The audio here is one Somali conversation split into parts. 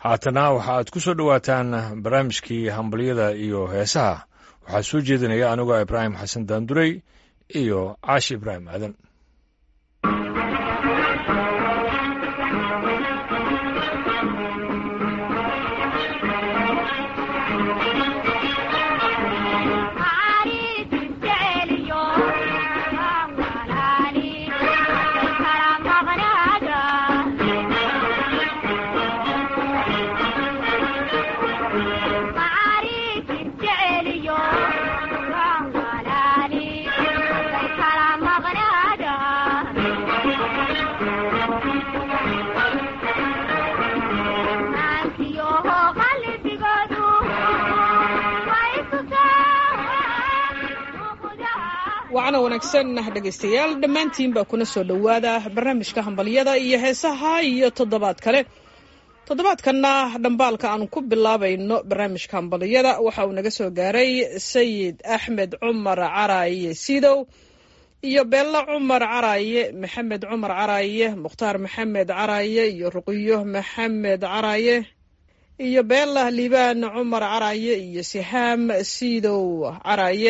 haatana waxa aad ku soo dhowaataan barnaamijkii hambalyada iyo heesaha waxaa soo jeedinaya anigoo ibraahim xasan daandurey iyo caashi ibraahim aadan wacana wanaagsan dhegaystayaal dhammaantiinbaa kuna soo dhowaada barnaamijka hambalyada iyo heesaha iyo toddobaad kale toddobaadkanna dhambaalka aan ku bilaabayno barnaamijka hambalyada waxa uu naga soo gaaray sayid axmed cumar caraaye sidow iyo beello cumar caraaye maxamed cumar caraaye mukhtaar maxamed caraaye iyo ruqiyo maxamed caraaye iyo beella liibaan cumar caraaye iyo sihaam sidow caraaye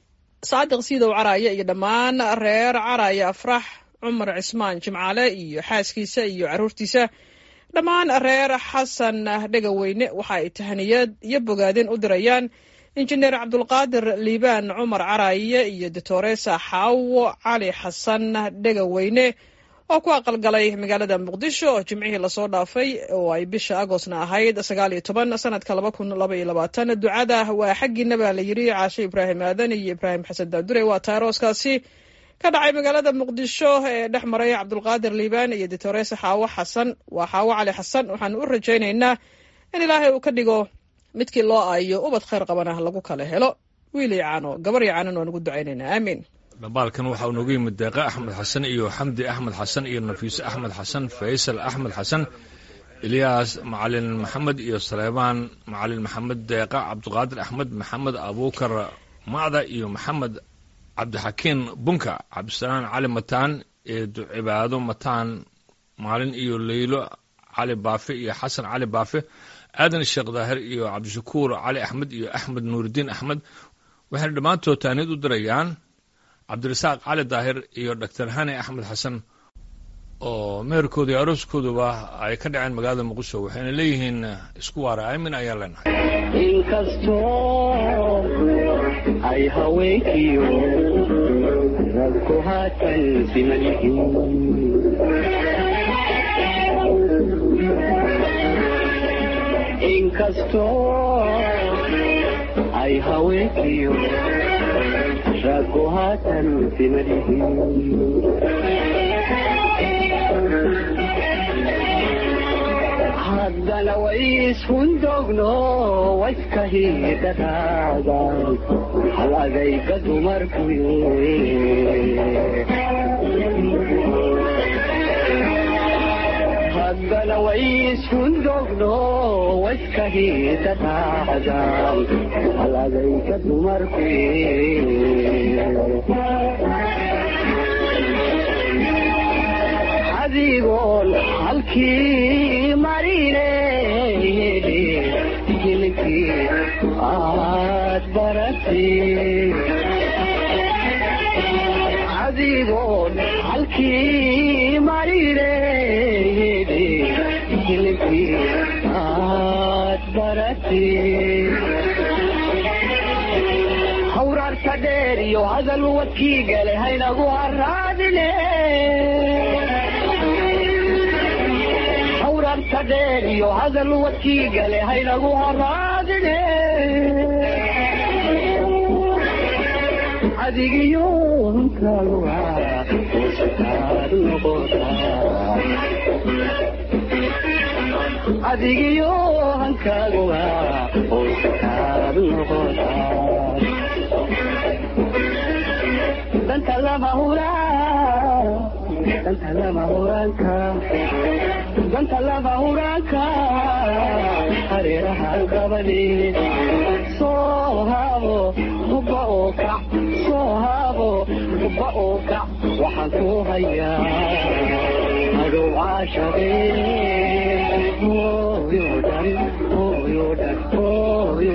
saadiq siidow caraaye iyo dhammaan reer caraaye afrax cumar cismaan jimcaale iyo xaaskiisa iyo carruurtiisa dhammaan reer xasan dhegaweyne waxa ay tahaniyad iyo bogaadin u dirayaan injineer cabdulqaadir liibaan cumar caraaye iyo doctoresa xaawo cali xasan dhegaweyne oo ku aqalgalay magaalada muqdisho oo jimcihii lasoo dhaafay oo ay bisha agostna ahayd sagaal iyo toban sanadka laba kun laba iyo labaatan ducada waa xaggiina baa la yidhi caashe ibraahim aadan iyo ibraahim xasan daandure waa taarooskaasi ka dhacay magaalada muqdisho ee dhex maray cabdulqaadir liibaan iyo doctoresa xaawo xasan waa xaawo cali xasan waxaan u rajaynaynaa in ilaahay uu ka dhigo midkii loo aayo ubad khayr qabana lagu kala helo wiil iyo caano gabar iyo caanan waan ugu ducaynaynaa aamiin dhambaalkan waxa uu nooga yimid deeqa axmed xasan iyo xamdi axmed xasan iyo nafiise axmed xasan faysal axmed xasan ilyaas macalin maxamed iyo saleebaan macalin maxamed deeqa cabdiqaadir axmed maxamed abuukar macda iyo maxamed cabdixakiin bunka cabdisalaan cali mataan eedu cibaado mataan maalin iyo leylo cali baafe iyo xasan cali baafe aadan sheekh daahir iyo cabdishakuur cali axmed iyo axmed nuuridiin axmed waxayna dhammaantood taaniyad u dirayaan cabdirasaaq cali daahir iyo doctor hani axmed xasan oo meherkooda iyo arooskooduba ay ka dhaceen magaalada muqdisho waxayna leeyihiin isku waara aamin ayaan leenahay inkastoo ay haweenkiyo ragku haatan siman yihiin inkastoo ay haweenkiyo raggu haatan siman yihiin haddana way ishundogno wayska hidhadaaga hal adayga dumarku haddana way ishundogno wayska hidhadaaga hal adayga dumarku adigoon halkii marine hilkii aad baratay adigoon halkii marine hilkii aad baratay hawraarta dheer iyo hadal wadkii gale haynagu haraadine hawraarta dheer iyo hadal wadkii gale haynagu haraadine adigiyo hankaaga hoosataad noqotaa adigiyo hankaaga hoosataad noqotaa danta lama huraa danta lama huraanka danta lama huraanka hareeraha gabadheed soo haabo hubba oo kac soo haabo hubba oo kac waxaan ku hayaa adow caashaqee hooyo dari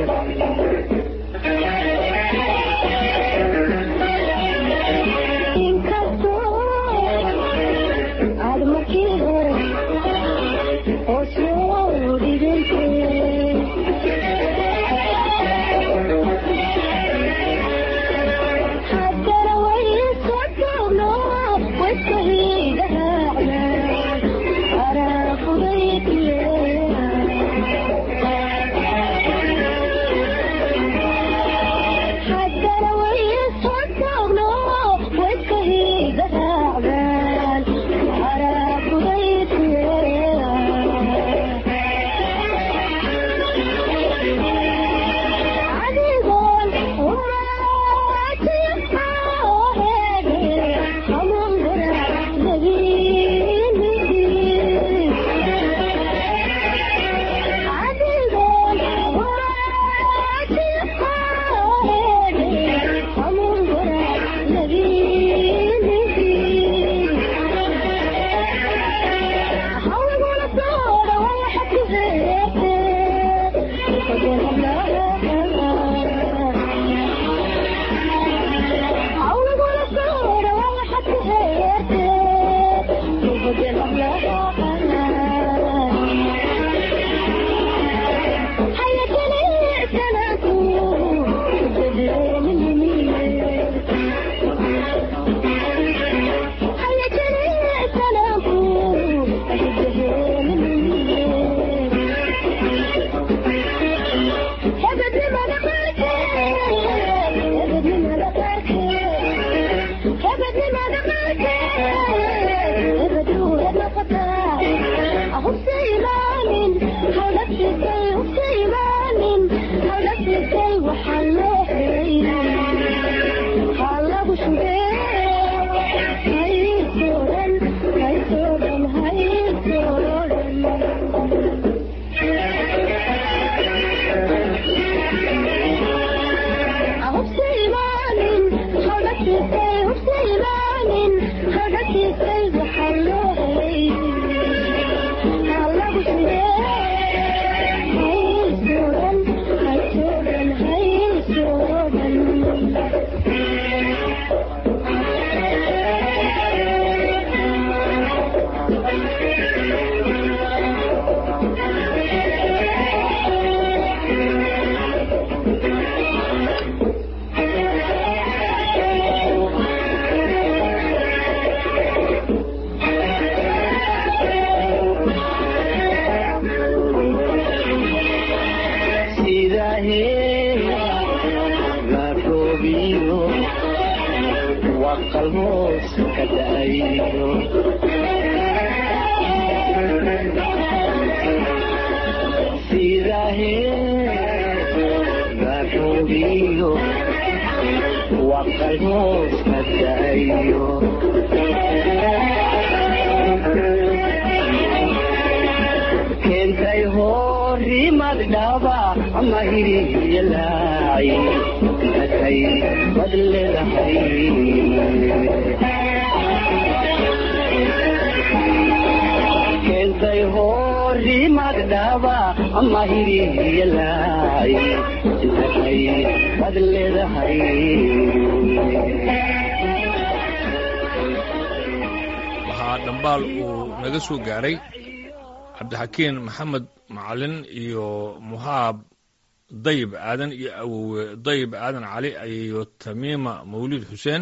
waxaa dhambaal uu naga soo gaaray cabdixakiin maxamed macalin iyo muhaab dayib aadan iyo awowe dayib aadan cali iyo tamiima mawlid xuseen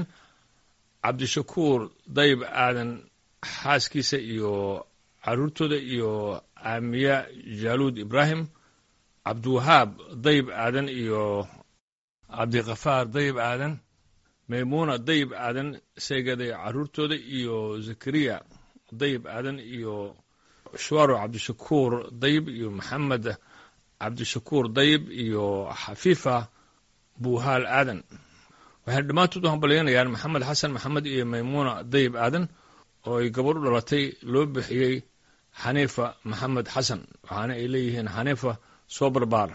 cabdishakuur dayib aadan xaaskiisa iyo caruurtooda iyo aamiya jaaluud ibraahim cabdiwahaab dayib aadan iyo cabdikafaar dayib aadan maymuuna dayib aadan seegada caruurtooda iyo zakariya dayib aadan iyo shuwaro cabdishakuur dayib iyo maxamed cabdishakuur dayib iyo xafiifa buuhaal aadan waxayna dhammaantood u hambalyaynayaan maxamed xasan maxamed iyo maymuuna dayib aadan oo ay gabadh u dhalatay loo bixiyey xaniifa maxamed xasan waxaana ay leeyihiin xaniifa soo barbaar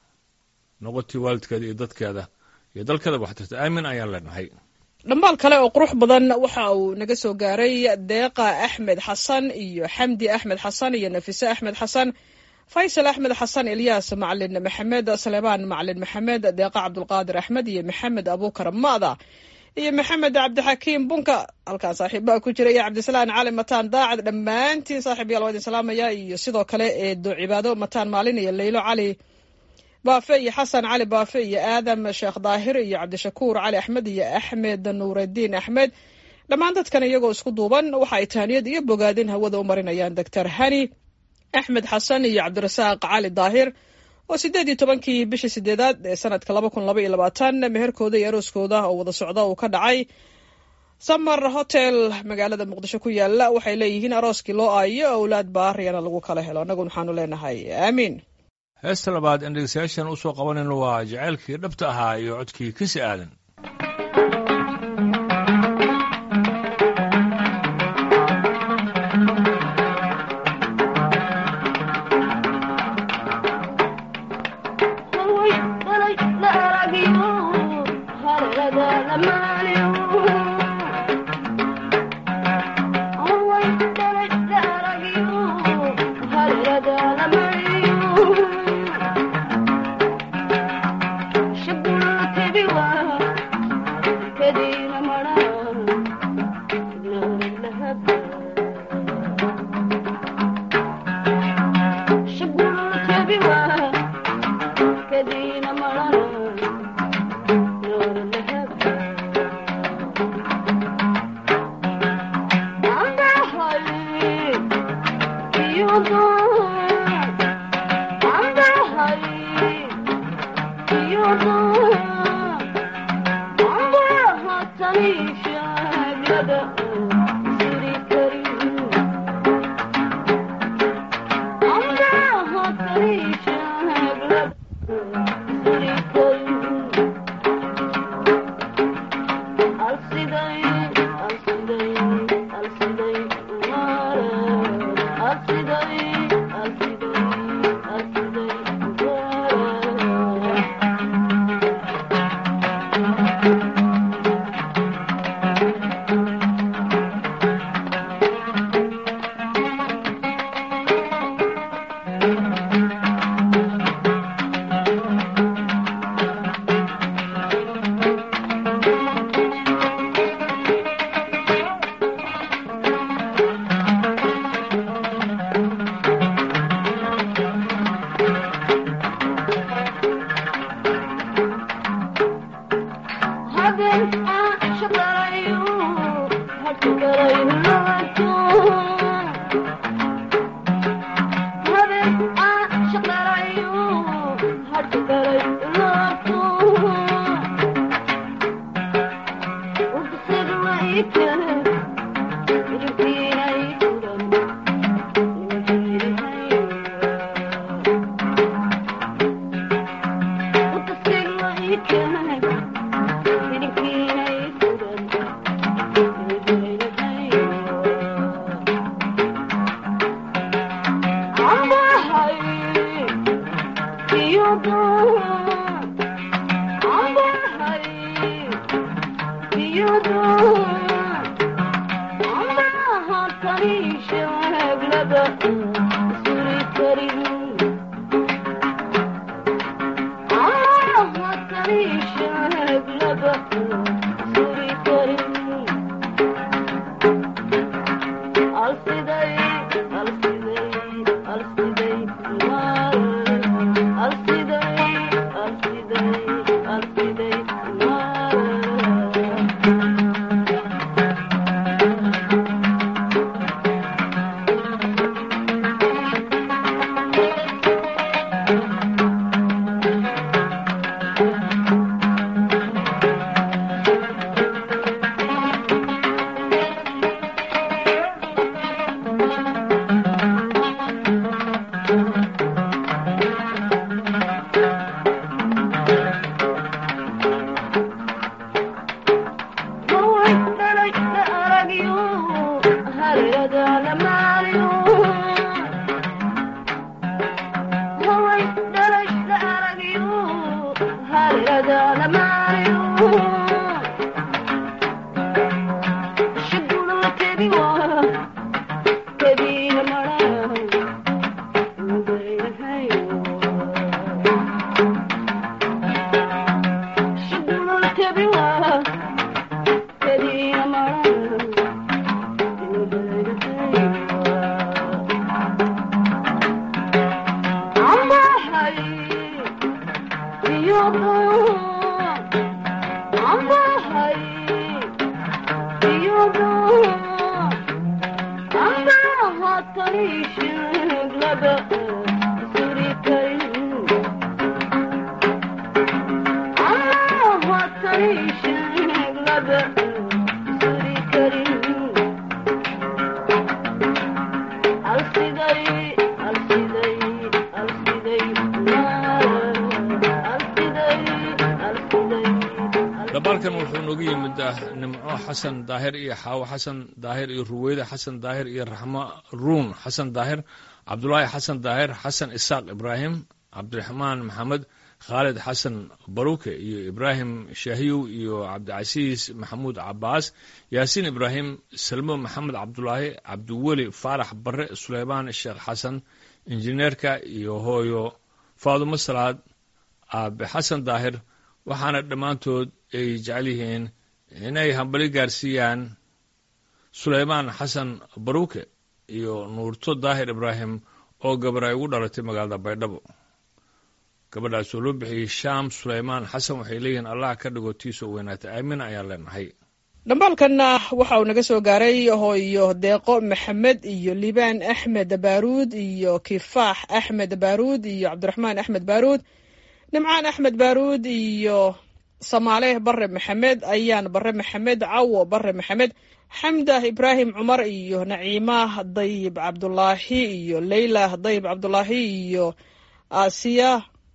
noqotii waalidkeeda iyo dadkeeda iyo dalkeeda waxtarta aamin ayaan leenahay dhambaal kale oo qurux badan waxa uu naga soo gaaray deeqa axmed xasan iyo xamdi axmed xasan iyo nafise axmed xasan faysal axmed xasan ilyaas macalin maxamed saleebaan macalin maxamed deeqa cabdulqaadir axmed iyo maxamed abuukar ma'da iyo maxamed cabdixakiim bunka halkaan saaxiibaha ku jira iyo cabdisalaan cali mataan daacad dhammaantiin saaxiibyaal waa idin salaamaya iyo sidoo kale eedo cibaado mataan maalin iyo leylo cali baafe iyo xasan cali baafe iyo aadam sheekh daahir iyo cabdishakuur cali axmed iyo axmed nuuraddiin axmed dhammaan dadkan iyagoo isku duuban waxa ay tahaniyad iyo bogaadin hawada u marinayaan doctor hani axmed xasan iyo cabdirasaaq cali daahir oo sideed iyo tobankii bishii sideedaad ee sanadka laba kun laba iyo labaatan meherkooda iyo arooskooda oo wada socda uu ka dhacay samar hotel magaalada muqdisho ku yaala waxay leeyihiin arooskii loo aayo owlaad baariyana lagu kala helo annagun waxaanu leenahay aamiin heesta labaad in dhegeystayaashan usoo qabanayno waa jacaylkii dhabta ahaa iyo codkii kasi aadan dabaalkan wuxuu noogu yimid nimco xasan daahir iyo xaawo xasan daahir iyo ruweyda xasan daahir iyo raxmo ruun xasan daahir cabdulaahi xasan daahir xasan isaaq ibraahim cabdiraxmaan maxamed khaalid xasan baruke iyo ibraahim shaahiyow iyo cabdicasiis maxamuud cabaas yaasiin ibraahim salmo maxamed cabdulaahi cabdiweli faarax bare suleymaan sheekh xasan injineerka iyo hooyo faadumo salaad aabe xasan daahir waxaana dhammaantood ay jecel yihiin inay hambali gaarsiiyaan suleymaan xasan baruke iyo nuurto daahir ibraahim oo gabar ay ugu dhalatay magaalada baydhabo gabadhaas oo loo bixiyey shaam suleymaan xasan waxay leeyihiin allah ka dhigo tiisoo weynaata aamin ayaan leenahay dhambaalkanna waxa uu naga soo gaaray hooyo deeqo maxamed iyo liibaan axmed baaruud iyo kifaax axmed baaruud iyo cabdiraxmaan axmed baaruud nimcaan axmed baaruud iyo samaale bare maxamed ayaan bare maxamed cawo bare maxamed xamda ibraahim cumar iyo naciima dayib cabdulaahi iyo leyla dayib cabdulaahi iyo aasiya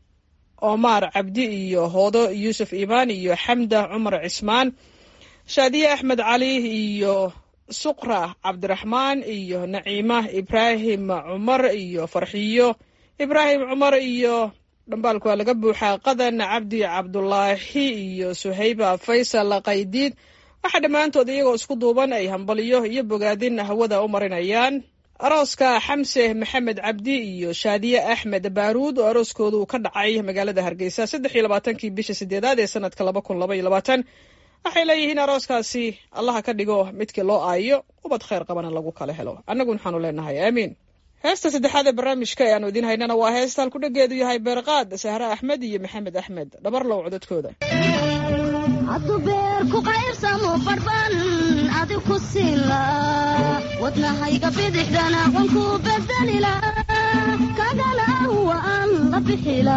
omar cabdi iyo hoodo yuusuf imaan iyo xamda cumar cismaan shaadiye axmed cali iyo suqra cabdiraxmaan iyo naciima ibraahim cumar iyo farxiyo ibraahim cumar iyo dhambaalku waa laga buuxaa qadan cabdi cabdulaahi iyo suhayba faysal qaydiid waxaa dhammaantood iyagoo isku duuban ay hambaliyo iyo bogaadin hawada u marinayaan arooska xamse maxamed cabdi iyo shaadiye axmed baaruud oo arooskoodu ka dhacay magaalada hargeysa saddex iyo labaatankii bisha sideedaad ee sanadka laba kun laba iyo labaatan waxay leeyihiin arooskaasi allaha ka dhigo midkii loo aayo ubad khayr qabana lagu kala helo annagu waxaanu leenahay aamiin heesta saddexaad ee barnaamijka ee aanu idiin haynana waa heesta halkudhageedu yahay beerqaad sahre axmed iyo maxamed axmed dhabarlow codadkooda haddu beer ku qaybsamo barban adi ku siila wadnahayga bidixdana qonku bedelila kagana waan la bixila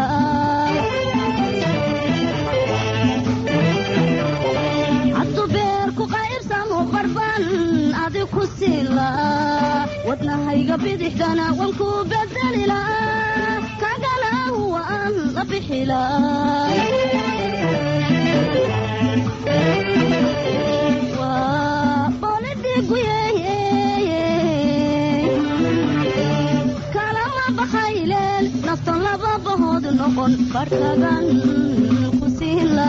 haddu beer ku qaybsamo barban adi ku siila wadnahayga bidixdana qonku bedelila kagana waan la bixila kalama bakhayleel naftan laba bahood noqon barhkagan ku siila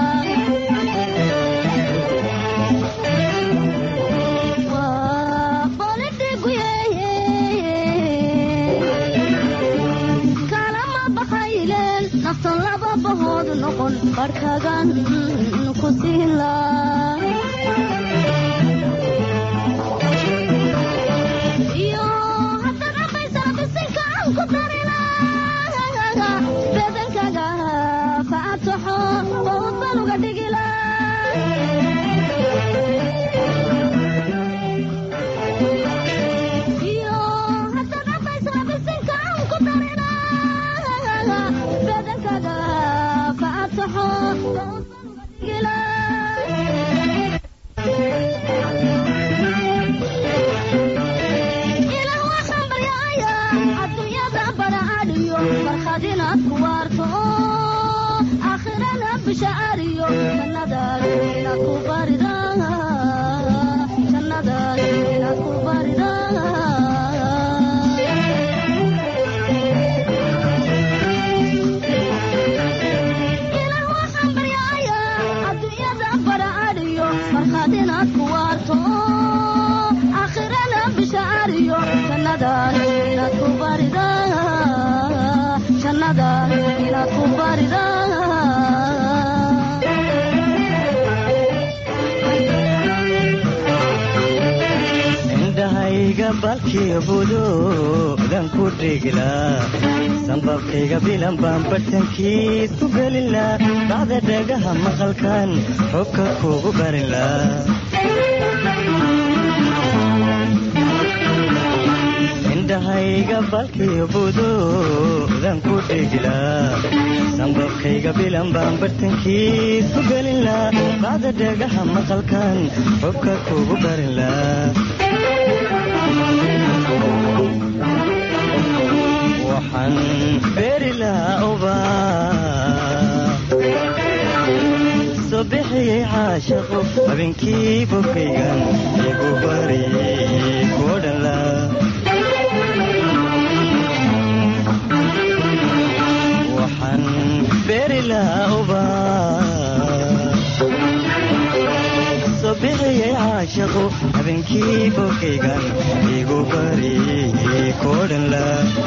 kalama bakhayleel naftan laba bahood noqon barhkagan ku siila iyo haddaad cabaysana bisinka aan ku darina bedankaga faataxo bawd baan uga dhigila iyo haddaad cabaysana bisinka aan ku darina bedankaga faataxo bawd baan uga dhigila ilaah waxaan baryaaya adduunyada baraadhiyo farxad inaad ku waarto oo aakhirana bishaariyo jannadaad inaad ku barida jannadaad inaad ku barida ilaah waxaan baryaaya adduunyada baraadhiyo farxad inaad ku waarto oo aakhirana bishaariyo jannadaad inaad ku barida jannadaad inaad ku barida indhahayga balkiyo budoodan ku dhigilaa sanbabkayga bilan baan bartankiis ku gelilaa bacda dhagaha maqalkan xubka kugu barilaa indhahayga balkiyo budoodan ku dhigilaa sanbabkayga bilan baan bartankiis ku gelilaa bacda dhagaha maqalkan xubka kugu barilaa waxaan beeri lahaa ubaa soo bixiyey caashaqu habeenkii bogkaygan igu bariyey kuwo dhanla waxaan beeri lahaa ubaa soo bixiyey caashaqu habeenkii bogkaygan igu bariyey kuwo dhanla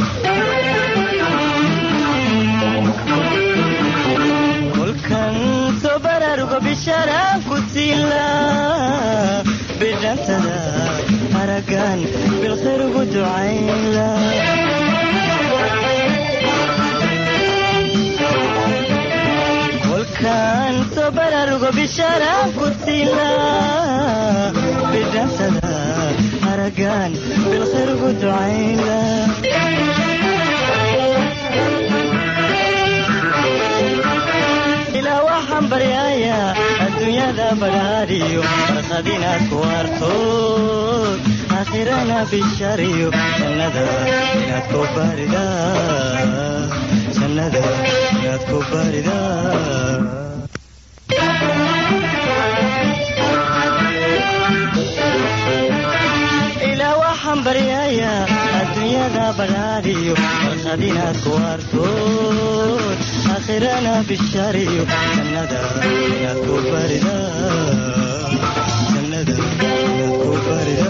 kolkan soo baraaruga bishaaraan ku siila bidhantada haragan bilkhayr ugu ducayla kolkan soo baraaruga bishaaraan ku siila bidhantada haragan bilkhayr ugu ducayla ilaa waxaan baryaaya adduunyada badhaadhiyo farqad inaad ku artood aakhirana bishariyo jannada inaad ku barida jannada inaad ku barida ilaa waxaan baryaaya adduunyada badhaadhiyo farqad inaad ku artood aakhirana bishariyo jannada inaad ku barida jannada inaad ku barida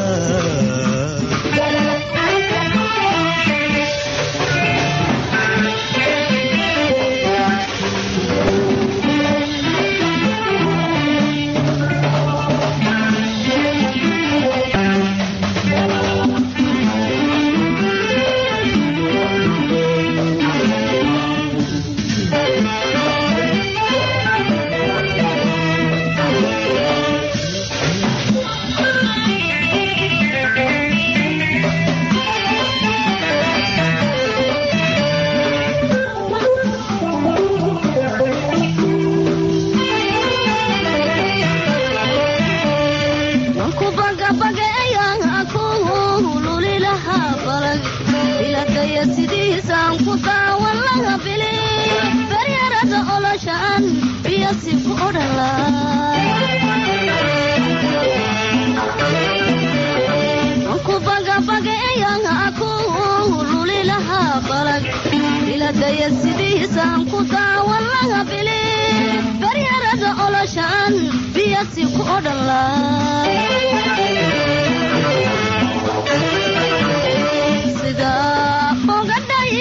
wanku bagabagaeya aku luli lahaa balag iladaya sidiisaan ku daawan laha bili baryarada oloshaan biyasi ku odhan lahaa wanku bagabagaeya aku luli lahaa balag iladaya sidiisaan ku daawan laha bili baryarada oloshaan biyasi ku odhan lahaa sida ogadhay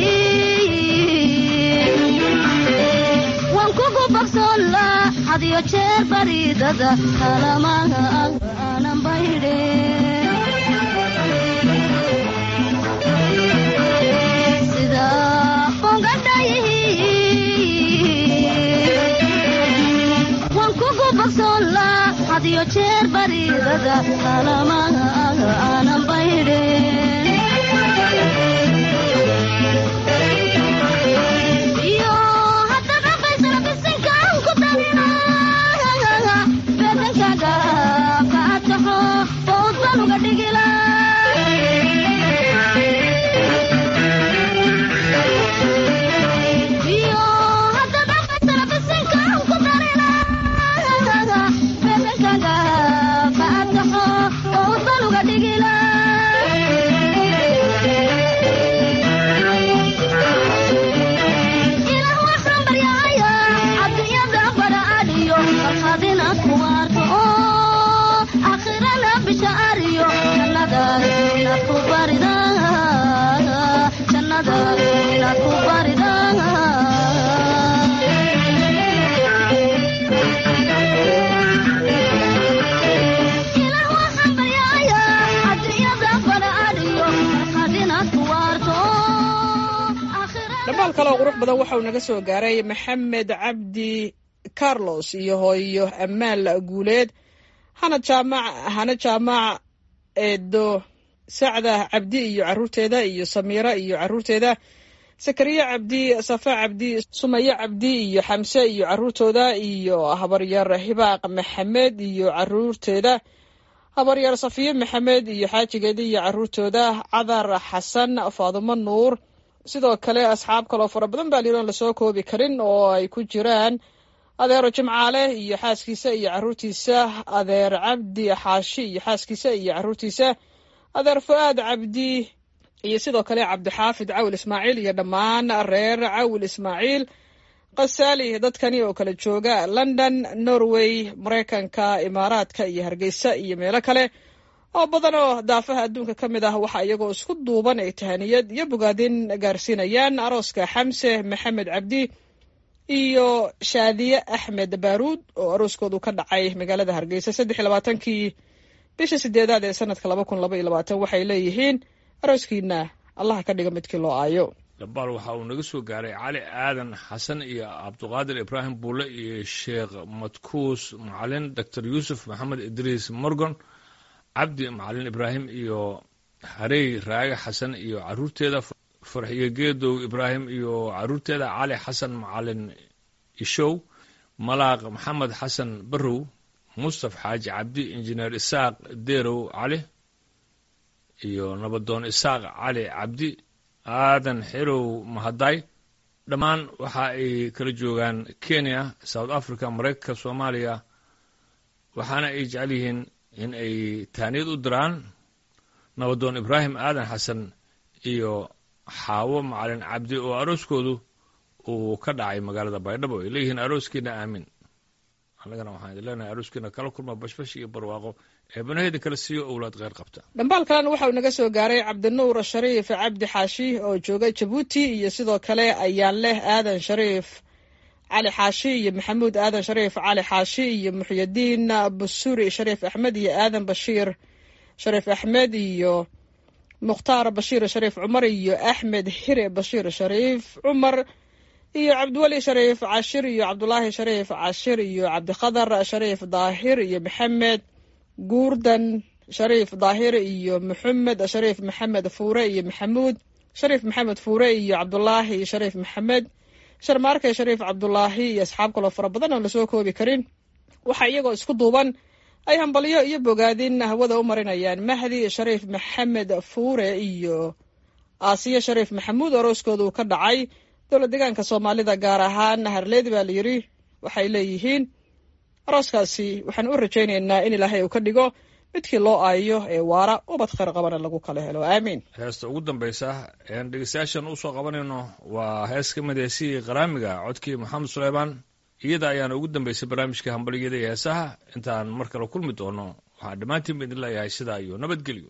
waan kugu bogsoonla hadiyo jeer baridada kalamaha aanan baydhe sida ogadhay waan kugu bogsoonla hadiyo jeer baridada kalamaha aanan baydhe iyo haddana baysana bisinkaan ku dalina beedankaaga kaataxo fowd baan uga dhigila iyo haddana baysana bisinkaan ku dalina beedankaaga kaataxo fowd baan uga dhigila dhammaal kale oo qurux badan waxa uu naga soo gaaray maxamed cabdi carlos iyo hooyo amaal guuleed hana jaamac hana jaamac eedo sacda cabdi iyo caruurteeda iyo samiira iyo caruurteeda sakariya cabdi safa cabdi sumaya cabdi iyo xamse iyo caruurtooda iyo habaryar hibaaq maxamed iyo caruurteeda habaryar safiye maxamed iyo xaajigeeda iyo caruurtooda cadar xasan faadumo nuur sidoo kale asxaab kaloo fara badan baa liiroon lasoo koobi karin oo ay ku jiraan adeero jimcaale iyo xaaskiisa iyo caruurtiisa adeer cabdi xaashi iyo xaaskiisa iyo caruurtiisa adeer fu-aad cabdi iyo sidoo kale cabdixaafid cawil ismaaciil iyo dhammaan reer cawil ismaaciil kasaali dadkani oo kala jooga london norway maraykanka imaaraadka iyo hargeysa iyo meelo kale oo badan oo daafaha adduunka ka mid ah waxaa iyagoo isku duuban ay tahaniyad iyo bogaadin gaarsiinayaan arooska xamse maxamed cabdi iyo shaadiye axmed baaruud oo arooskoodu ka dhacay magaalada hargeysa saddex iyo labaatankii bisha sideedaad ee sanadka laba kun laba iyo labaatan waxay leeyihiin arooskiina allaha ka dhiga midkii loo aayo dhabaal waxa uu naga soo gaaray cali aadan xasan iyo cabduqaadir ibraahim buule iyo sheekh madkuus macalin doctor yuusuf maxamed idriis morgon cabdi macalin ibraahim iyo harey raage xasan iyo caruurteeda farxiyo geedow ibraahim iyo caruurteeda cali xasan macalin ishow malaaq maxamed xasan barrow mustaf xaaji cabdi injineer isaaq deerow cali iyo nabadoon isaaq cali cabdi aadan xerow mahaday dhammaan waxa ay kala joogaan kenya south africa maraykanka soomaaliya waxaana ay jecel yihiin in ay taaniyad u diraan nabadoon ibraahim aadan xasan iyo xaawo macalin cabdi oo arooskoodu uu ka dhacay magaalada baydhabo ay leeyihiin arooskiina aamin annagana waxaan idin leenahay arooskiina kala kulma bashbash iyo barwaaqo eebanaheeda kala siiyo owlaad kheyr qabta dhambaal kalena waxa uu naga soo gaaray cabdinuur shariif cabdi xaashi oo jooga jabuuti iyo sidoo kale ayaan leh aadan shariif cali xaashi iyo maxamuud aadan shariif cali xaashi iyo muxyadiin busuri shariif axmed iyo aadan bashiir shariif axmed iyo mukhtaar bashiir shariif cumar iyo axmed xire bashiir shariif cumar iyo cabdiweli shariif cashir iyo cabdulaahi shariif cashir iyo cabdikhadar shariif daahir iyo maxamed guurdan shariif daahir iyo maxamed shariif maxamed fuure iyo maxamuud shariif maxamed fuure iyo cabdulaahi shariif maxamed sharmaarke shariif cabdulaahi iyo asxaab kaloo fara badan oon lasoo koobi karin waxaa iyagoo isku duuban ay hambalyo iyo bogaadin hawada u marinayaan mahdi shariif maxamed fuure iyo aasiya shariif maxamuud arooskoodu ka dhacay dowlad deegaanka soomaalida gaar ahaan harleed baa layidhi waxay leeyihiin arooskaasi waxaan u rajaynaynaa in ilaahay uu ka dhigo midkii loo aayo ee waara ubad khayr qabana lagu kala helo aamiin heesta ugu dambaysa ean dhegeystayaashan usoo qabanayno waa hees ka mid heesihii qaraamiga codkii maxamed suleymaan iyada ayaana ugu dambaysay barnaamijka hambalyada iyo heesaha intaan mar kale kulmi doono waxaan dhammaantiin ba idin leeyahay sidaa iyo nabadgelyo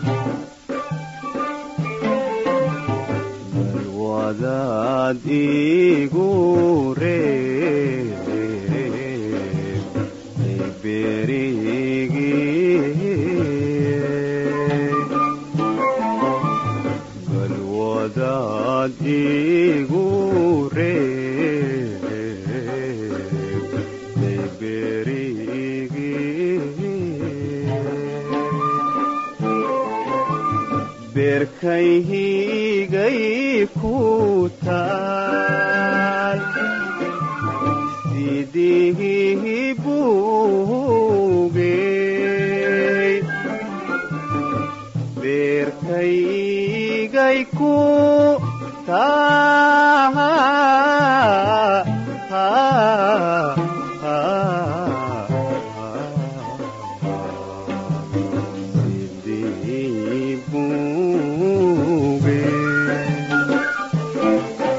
wadaad igu reeb berigii bal wadaad igu reeb berigii beerkaygay ku taal sidii buugey beerkaygay ku taal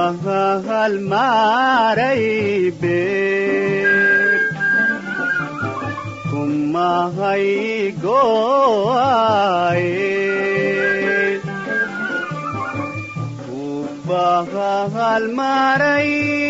halmaaray beer kumahay go'aye halmaaray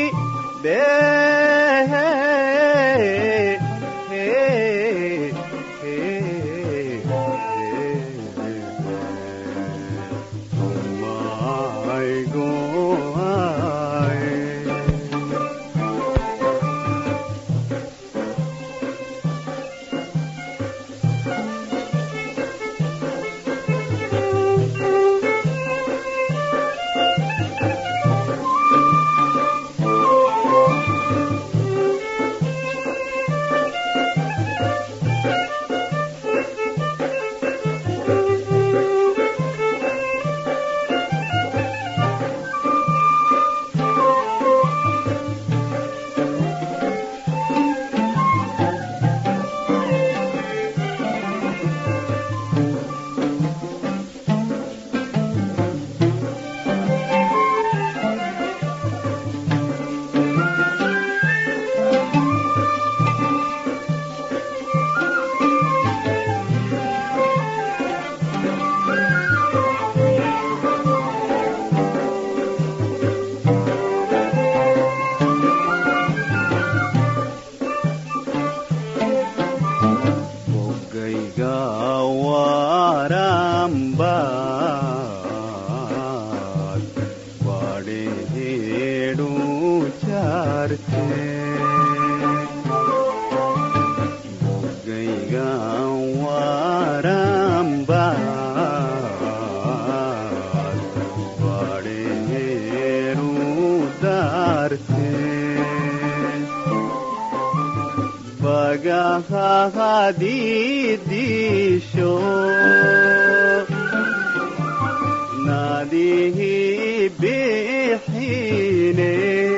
bogayga warambaad badheedhu jarte bogayga warambaad badheedhu darte bagahadidisho nadihi bixine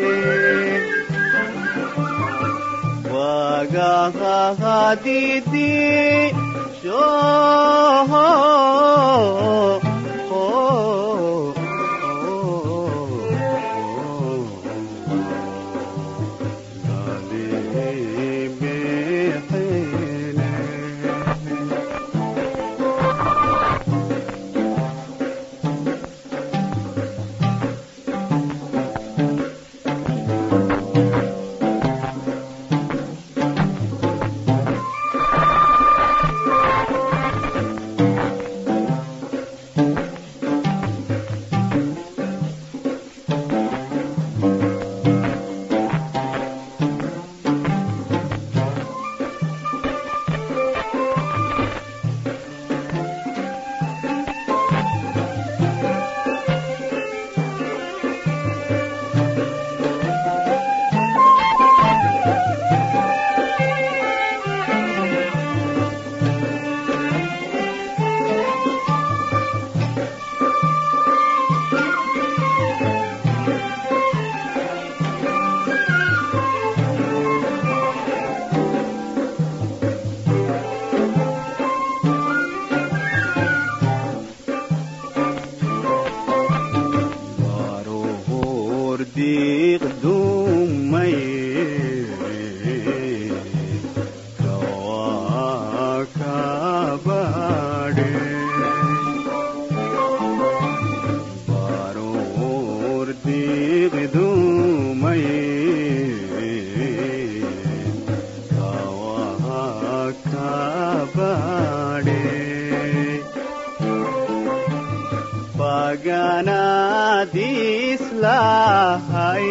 bagahadidisho nadihi bixine Baroor diiqdumay kawaa kabadhe Baroor diiqdumay kawaa kabadhe paganadislahay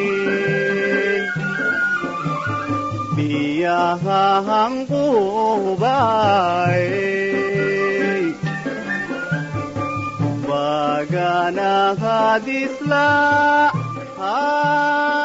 biyahang kubay paganadisla